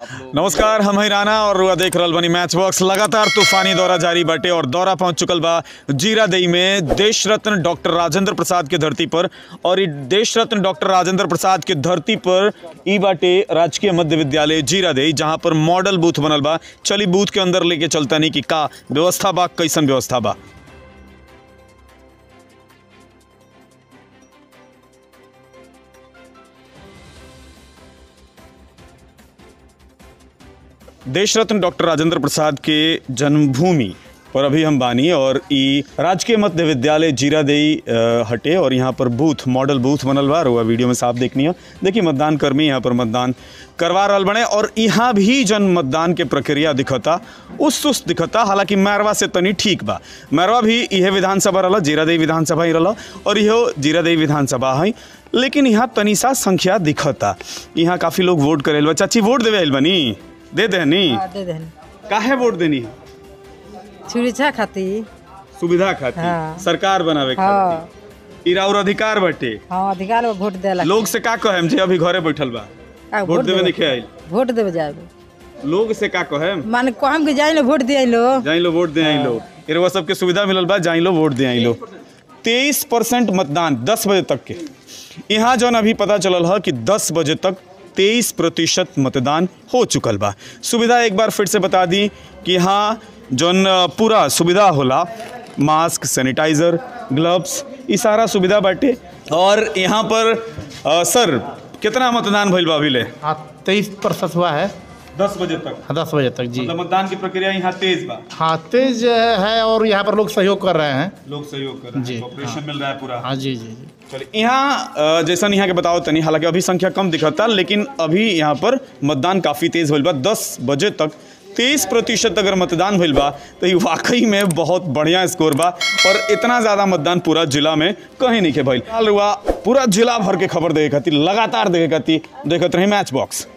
नमस्कार हम हैं राना और रुआ देख रहल बनी मैच बॉक्स लगातार तूफानी दौरा जारी बाटे और दौरा पहुंच चुकल बा जीरादेई में देश रत्न डॉक्टर राजेंद्र प्रसाद के धरती पर और ई देश रत्न डॉक्टर राजेंद्र प्रसाद के धरती पर ई बाटे राजकीय मध्य विद्यालय जीरादेई जहां पर मॉडल बूथ बनल बा चली बूथ के अंदर लेके चलता नहीं कि का व्यवस्था बा कैसन व्यवस्था बा देश रत्न डॉक्टर राजेंद्र प्रसाद के जन्मभूमि पर अभी हम बानी और ई राजकीय मध्य विद्यालय जीरादेई अ, हटे और यहाँ पर बूथ मॉडल बूथ बनल बा रुआ वीडियो में साफ देखनी है देखिए मतदान कर्मी यहाँ पर मतदान करवा रहल बने और यहाँ भी जन मतदान के प्रक्रिया दिखता उस सुस्त दिखता हालांकि मैरवा से तनी ठीक बा मैरवा भी इहे विधानसभा रहल जीरादेई विधानसभा ही रहल और इहो जीरादेई विधानसभा है लेकिन यहाँ तनी सा संख्या दिखता यहाँ काफ़ी लोग वोट करेल बा चाची वोट देवे आइल बनी दे देनी हाँ, दे देन काहे वोट देनी है सुरक्षा खातिर सुविधा खातिर हाँ। सरकार बनावे हाँ खातिर इरा और अधिकार बटे हाँ अधिकार में वोट देला लोग से का कहेम जे अभी घरे बैठल बा का वोट देवे नहीं आइल वोट देवे जाए लोग से का कहेम माने कहम कि जाई लो वोट दिया लो जाई लो वोट दे आई लो इरवा सबके सुविधा मिलल बा जाई लो वोट दे आई लो तेईस परसेंट मतदान दस बजे तक के यहाँ जौन अभी पता चलल है कि दस बजे तक तेईस प्रतिशत मतदान हो चुकल बा सुविधा एक बार फिर से बता दी कि यहाँ जौन अ, पूरा सुविधा होला मास्क सैनिटाइजर ग्लव्स ई सारा सुविधा बाटे और यहाँ पर अ, सर कितना मतदान भइल बा अभी ले हाँ तेईस प्रतिशत हुआ है दस बजे तक हाँ, दस बजे तक जी मतलब मतदान की प्रक्रिया यहाँ तेज बा हाँ तेज है और यहाँ पर लोग सहयोग कर रहे हैं लोग सहयोग कर रहे जी, हैं ऑपरेशन मिल रहा है पूरा हाँ जी जी जी चलिए यहाँ अ, जैसा यहाँ के बताओ तनी हालांकि अभी संख्या कम दिखता लेकिन अभी यहाँ पर मतदान काफ़ी तेज भइल बा दस बजे तक तेईस प्रतिशत अगर मतदान भइल बा तो ये वाकई में बहुत बढ़िया स्कोर बा और इतना ज़्यादा मतदान पूरा जिला में कहीं नहीं के भइल हाल हुआ पूरा जिला भर के खबर देखे खातिर लगातार देखे खातिर देखत रही मैच बॉक्स